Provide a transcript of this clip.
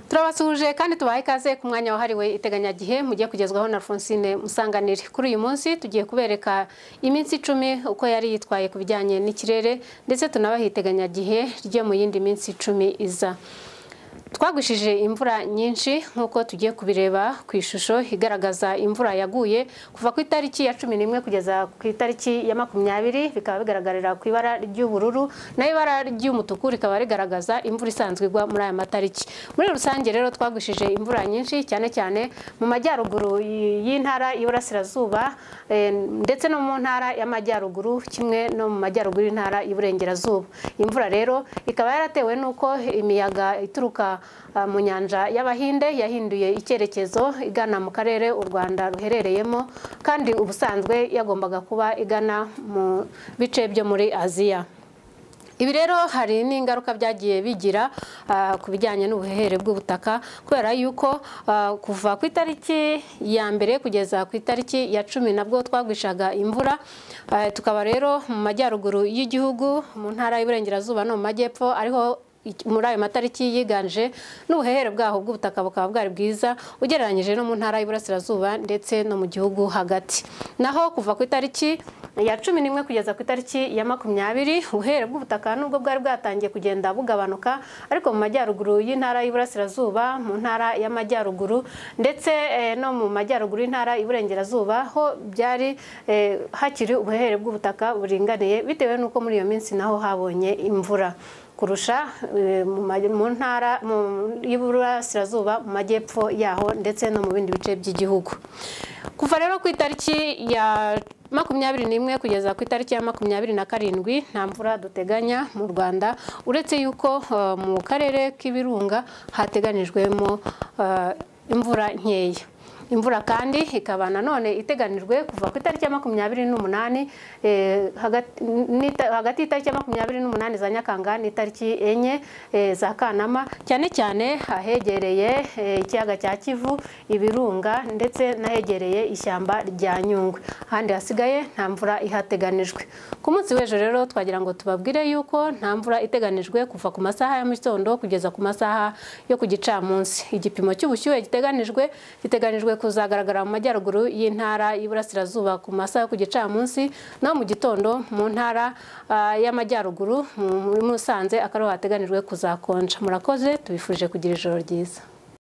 turabasuhuje kandi tubaha ikaze ku mwanya wahariwe iteganyagihe mugiye kugezwaho na Alphonsine Musanganire kuri uyu munsi tugiye kubereka iminsi icumi uko yari yitwaye ku bijyanye n'ikirere ndetse tunabaha iteganyagihe ryo mu yindi minsi icumi iza twagwishije imvura nyinshi nk'uko tugiye kubireba ku ishusho igaragaza imvura yaguye kuva ku itariki ya cumi n'imwe kugeza ku itariki ya makumyabiri bikaba bigaragarira ku ibara ry'ubururu naho ibara ry'umutuku rikaba rigaragaza imvura isanzwe igwa muri aya matariki muri rusange rero twagwishije imvura nyinshi cyane cyane mu majyaruguru y'intara y'iburasirazuba ndetse no mu ntara y'amajyaruguru kimwe no mu majyaruguru y'intara y'iburengerazuba imvura rero ikaba yaratewe n'uko imiyaga ituruka mu nyanja y'abahinde yahinduye icyerekezo igana mu karere u rwanda ruherereyemo kandi ubusanzwe yagombaga kuba igana mu bice byo muri aziya ibi rero hari n'ingaruka byagiye bigira ku bijyanye n'ubuhehere bw'ubutaka kubera yuko kuva ku itariki ya mbere kugeza ku itariki ya cumi nabwo twagwishaga imvura tukaba rero mu majyaruguru y'igihugu mu ntara y'uburengerazuba no mu majyepfo ariho muri ayo matariki yiganje n'ubuhehere bwaho bw'ubutaka bukaba bwari bwiza ugereranyije no mu ntara y'iburasirazuba ndetse no mu gihugu hagati naho kuva ku itariki ya cumi n'imwe kugeza ku itariki ya makumyabiri ubuhehere bw'ubutaka nubwo bwari bwatangiye kugenda bugabanuka ariko mu majyaruguru y'intara y'iburasirazuba mu ntara y'amajyaruguru ndetse no mu majyaruguru y'intara y'iburengerazuba ho byari hakiri ubuhehere bw'ubutaka buringaniye bitewe n'uko muri iyo minsi naho habonye imvura kurusha mu ntara y'iburasirazuba mu majyepfo yaho ndetse no mu bindi bice by'igihugu kuva rero ku itariki ya makumyabiri n'imwe kugeza ku itariki ya makumyabiri na karindwi nta mvura duteganya mu rwanda uretse yuko mu karere k'ibirunga hateganyijwemo imvura nkeya imvura kandi ikaba nanone iteganijwe kuva ku itariki ya makumyabiri n'umunani hagati y'itariki ya makumyabiri n'umunani za nyakanga n'itariki enye za kanama cyane cyane ahegereye ikiyaga cya kivu ibirunga ndetse n'ahegereye ishyamba rya nyungwe ahandi hasigaye nta mvura ihateganijwe ku munsi w'ejo rero twagira ngo tubabwire yuko nta mvura iteganijwe kuva ku masaha ya mu gitondo kugeza ku masaha yo ku gicamunsi igipimo cy'ubushyuhe giteganijwe giteganijwe kuzagaragara mu majyaruguru y'intara y'iburasirazuba ku masaha yo ku gicamunsi no mu gitondo mu ntara y'amajyaruguru muri musanze akariho hateganijwe kuzakonja murakoze tubifurije kugira ijoro ryiza